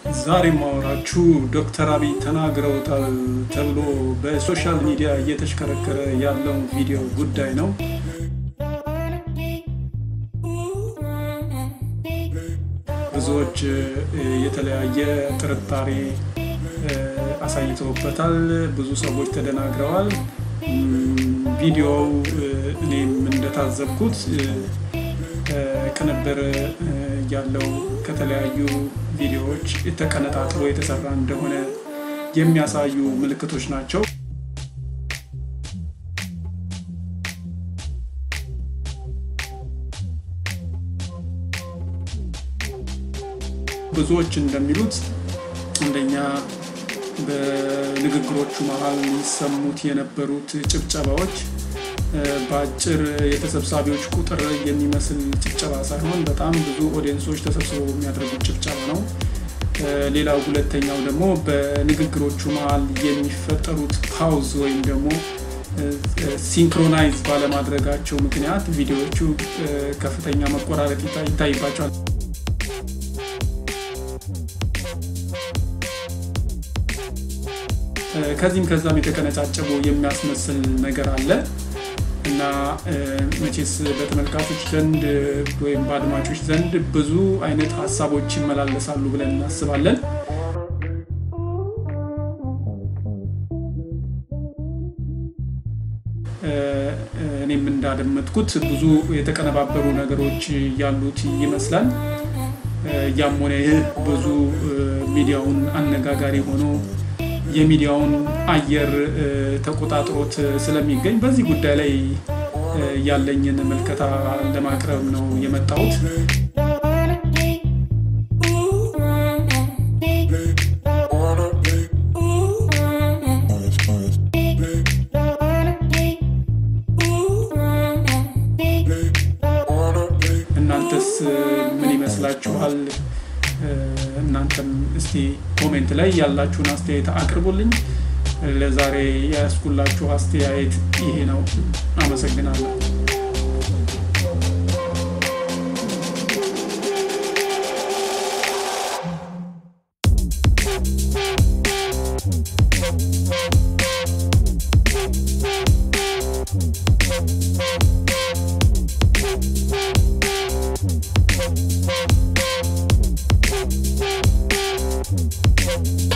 ዛሬ ማወራችሁ ዶክተር አብይ ተናግረውታል ተብሎ በሶሻል ሚዲያ እየተሽከረከረ ያለው ቪዲዮ ጉዳይ ነው። ብዙዎች የተለያየ ጥርጣሬ አሳይተውበታል። ብዙ ሰዎች ተደናግረዋል። ቪዲዮው እኔም እንደታዘብኩት ቅንብር ያለው ከተለያዩ ቪዲዮዎች ተቀነጣጥሎ የተሰራ እንደሆነ የሚያሳዩ ምልክቶች ናቸው። ብዙዎች እንደሚሉት አንደኛ በንግግሮቹ መሀል ሊሰሙት የነበሩት ጭብጨባዎች በአጭር የተሰብሳቢዎች ቁጥር የሚመስል ጭብጨባ ሳይሆን በጣም ብዙ ኦዲየንሶች ተሰብስበው የሚያደርጉት ጭብጨባ ነው። ሌላው ሁለተኛው ደግሞ በንግግሮቹ መሀል የሚፈጠሩት ፓውዝ ወይም ደግሞ ሲንክሮናይዝ ባለማድረጋቸው ምክንያት ቪዲዮዎቹ ከፍተኛ መቆራረጥ ይታይባቸዋል። ከዚህም ከዛም የተቀነጫጨቡ የሚያስመስል ነገር አለ እና መቼስ በተመልካቾች ዘንድ ወይም በአድማጮች ዘንድ ብዙ አይነት ሀሳቦች ይመላለሳሉ ብለን እናስባለን። እኔም እንዳደመጥኩት ብዙ የተቀነባበሩ ነገሮች ያሉት ይመስላል። ያም ሆነ ይህ ብዙ ሚዲያውን አነጋጋሪ ሆኖ የሚዲያውን አየር ተቆጣጥሮት ስለሚገኝ በዚህ ጉዳይ ላይ ያለኝን ምልከታ ለማቅረብ ነው የመጣሁት። እናንተስ ምን ይመስላችኋል? እናንተም እስቲ ኮሜንት ላይ ያላችሁን አስተያየት አቅርቡልኝ። ለዛሬ ያስኩላችሁ አስተያየት ይሄ ነው። አመሰግናለሁ። Thank you.